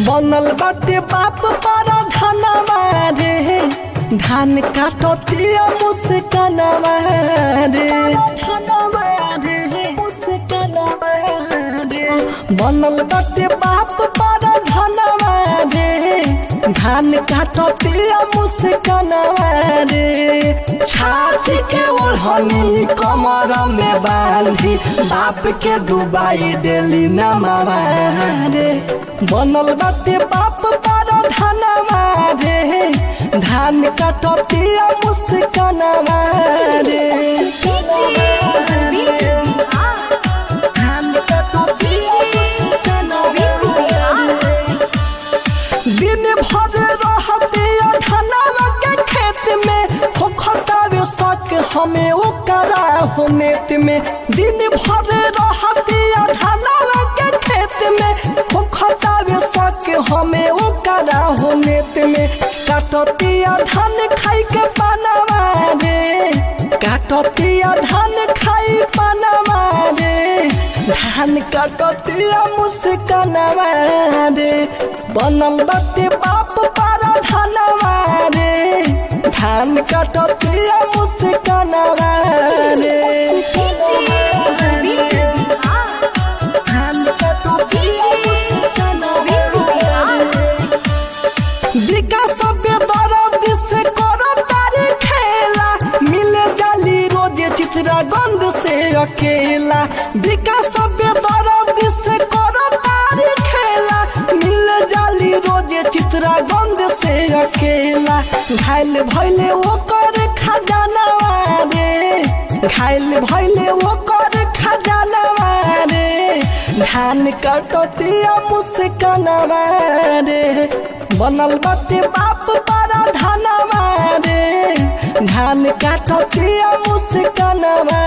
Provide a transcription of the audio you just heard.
बनल बाटे बाप पारा धनवा रे धान काटतिया मुस्कनवा रे धनवा रे मुस्कनवा रे बनल बाटे बाप पारा धनवा रे धान काटतिया मुस्कनवा रे छाती के ओढ़नी कमर में बांधी बाप के डुबाई देली नमावा रे बनल बाटे बाप पारा धनवा रे धान काटतिया मुस्कनवा रे धान काटतिया मुस्कनवा दिन भर रहते धनवा के खेत में होखतावे शक हमें ओकरा हो नेत में दिन भर रहते धनवा के खेत में होखतावे शक हमें ओकरा हो नेत में काटतिया धान खाई के पानवा रे काटतिया धान खाई पानवा रे धान काटतिया मुस्कनवा रे बनल बाटे बाप पारा धनवा रे धान काटतिया मुस्कनवा रे धान काटतिया मुस्कनवा रे विकास बेदरद से करो तारी खेला मिले जाली रोजे चित्रा गंध से अकेला विकास बेदरद से करो तारी खेला मिले जाली रोजे चित्रा गंध से अकेला घायल भैले वो कर खजानवा रे घायल भैले वो कर खजानवा रे धान कटतिया मुस्कनवा रे बनल बाटे बाप पारा धनवा रे धान काटतिया मुस्कनवा